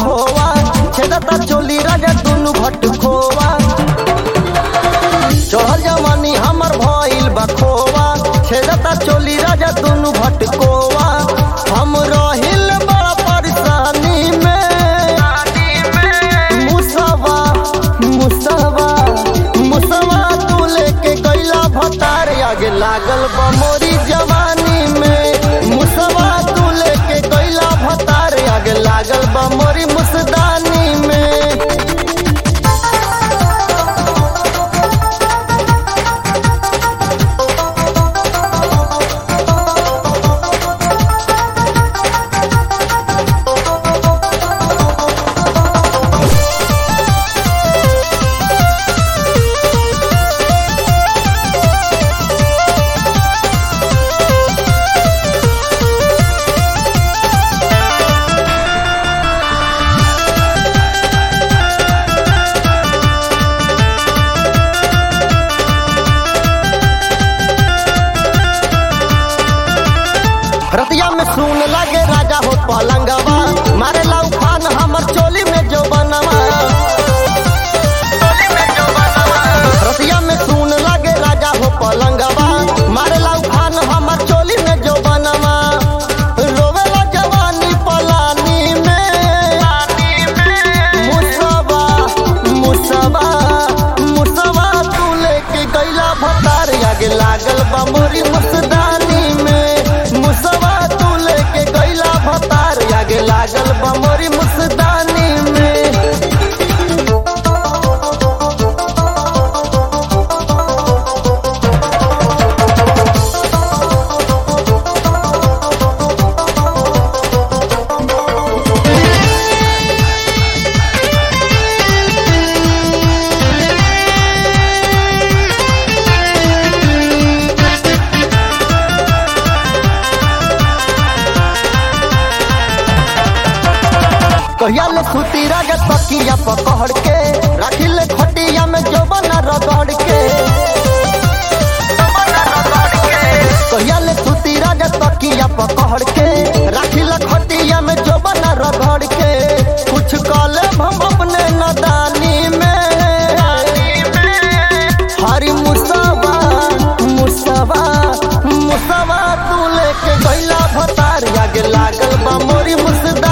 खोवा छेदता चोली राजा दुनु भट खोवा चढ़ल जवानी हमर भइल बा खोवा छेदता चोली राजा दुनु भट कोवा हम रहिल बड़ा परेशानी में मुसवा मुसवा मुसवा तू लेके गईला भतार आगे लागल बा मोरी जवानी में मुसवा तू लेके गईला भतार आगे लागल बा मोरी मुसदानी में रतिया में सुन लगे राजा हो पलंगवा मारे लाउ खान हमर चोली में जो बनवा रतिया में सुन लगे राजा हो पलंगवा मारे लाउ खान हमर चोली में जो बनवा रोवेला जवानी पलानी में मुसवा मुसवा मुसवा तू लेके गईला भतार आगे लागल बा मोरी मुसदानी में मुसवा तू लेके गईला भतार आगे लागल बा मोरी मुसदानी में कहिया ले सुती राजा तकिया पकड़ के राखी ले खटिया में जबना रगड़ के कहिया ले सुती राजा तकिया पकड़ के राखी ले खटिया में जबना रगड़ के कुछ काले हम अपने नदानी में हरी मुसवा मुसवा मुसवा तू लेके गईला भतार आगे लागल बा मोरी मुसदा